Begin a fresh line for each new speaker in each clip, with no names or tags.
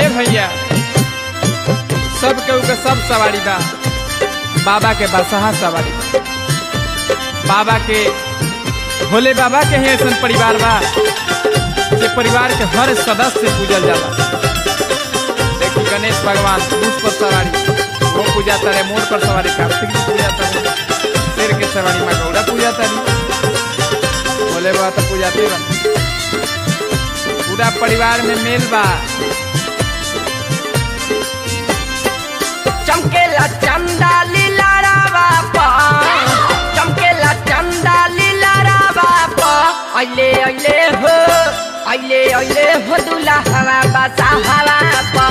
भैया सब केहू के सब सवारी बा बाबा के बसहा सवारी बा बाबा के भोले बाबा के ही ऐसा परिवार बा जे परिवार के हर सदस्य पूजल जाला देखी गणेश भगवान पुरुष पर सवारी वो पूजा तारे मोर पर सवारी कार्तिक जी पूजा तारे शेर के सवारी माँ गौड़ा पूजा तारी भोले बाबा तो पूजाते बन पूरा परिवार में मेल बा
चमकेला चंदा लीला रावा पा चमकेला चंदा लीला रावा पा अइले अइले हो अइले अइले हो दुला हवा बसा हवा पा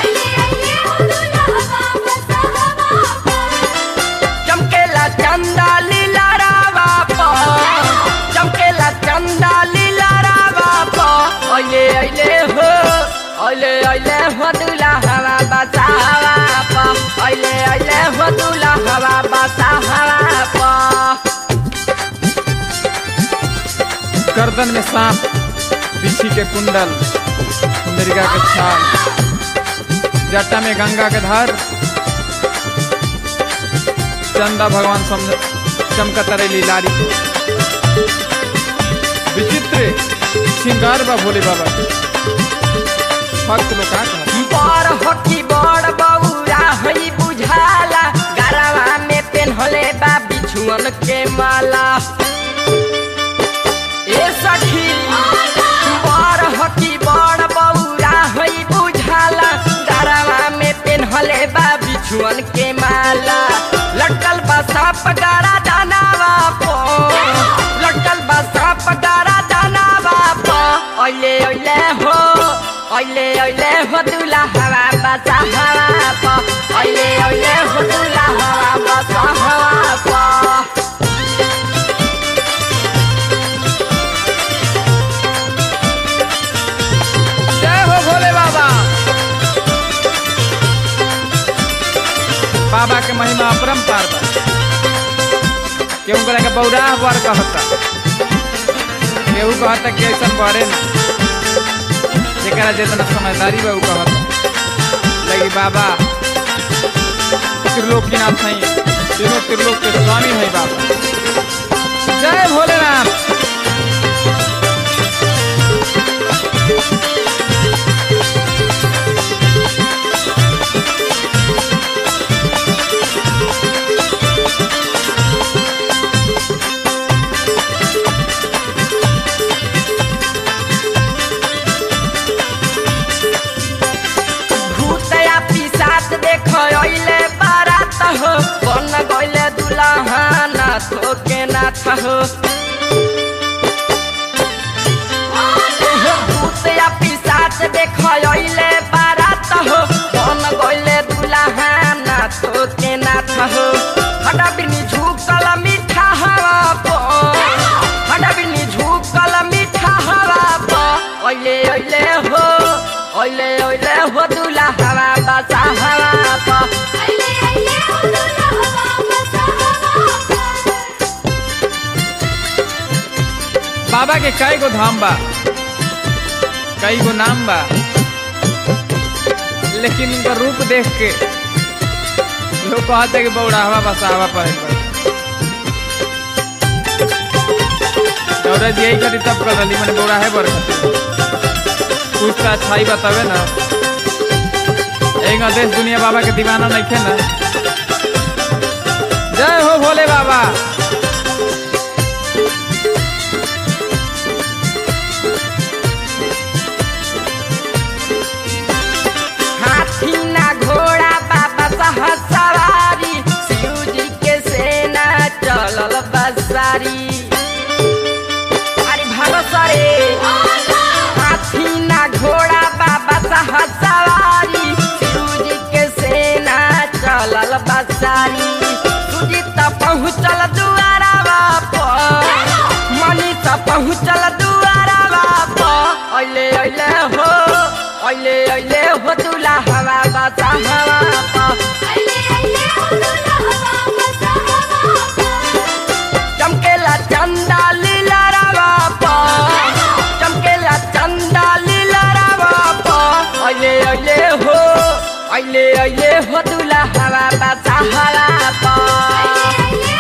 चमकेला चंदा लीला रावा पा चमकेला चंदा लीला रावा पा अइले अइले हो अइले अइले हो दुला हवा बसा हवा पा अइले अइले हो दुला हवा बसा हवा पा
गर्दन में सांप बिछी के कुंडल मृगा के छाल जटा में गंगा के धार चंदा भगवान समझ चमकत रही लारी विचित्र श्रृंगार बा भोले बाबा के भक्त लोग का कहत?
बड़ हकी बड़ बौरा हई बुझाला गरवा में पेन्हले बा बिछुअन के माला ए सखी बड़ हकी बड़ बौरा हई बुझाला गरवा में पेन्हले बा बिछुअन के माला लटकल बा सांप गारा दानावा पो लटकल बा सांप गारा दानावा पो अइले अइले हो अइले अइले हो दुला हवा बसा हवा पो अइले अइले हो दुला हवा बसा हवा पो
जय हो भोले बाबा बाबा के महिमा अपरंपार बा केहू करे के बौराह बर कहता केहू कहता कि ऐसा बड़े ना जेकरा जितना समझदारी बा उ कहता लगी बाबा त्रिलोकीनाथ नहीं तीनों त्रिलोक के स्वामी है बाबा जय भोलेनाथ
भूतया पिसाच देख अइले बारात हो बन गइले दुल्हा नाथ के नाथ हो भूतया पिसाच देख अइले बारात हो बन गइले दुल्हा नाथ के नाथ हो हटा बिनी झुकल मीठा हवा पो हटा बिनी झुकल मीठा हवा पो अइले अइले हो अइले अइले हो दुला हवा बसा हवा पो
बाबा के कई गो धाम बा कई गो नाम बा लेकिन उनका रूप देख के लोग कहते कि बौड़ावा बसावा पहन बा औरत यही करी तब कर रही मैंने बौड़ा है बर कुछ तो अच्छाई बतावे ना एक देश दुनिया बाबा के दीवाना नहीं थे ना जय हो भोले बाबा
हाथी ना घोड़ा बाबा सह सवारी शिव जी के सेना चलल बसारी अरे भागो सरे हाथी ना घोड़ा बाबा सह सवारी शिव जी के सेना चलल बसारी सुजीत पहुँचल दुआरा बाप मनी त पहुँचल दुआरा बाप अइले अइले हो अइले अइले हो दुला हवा बसा हवा पा चमकेला चंदा लीला रावा पा चमकेला चंदा लीला रावा पा अइले अइले अइले अइले हो दुला हवा बसा हवा पर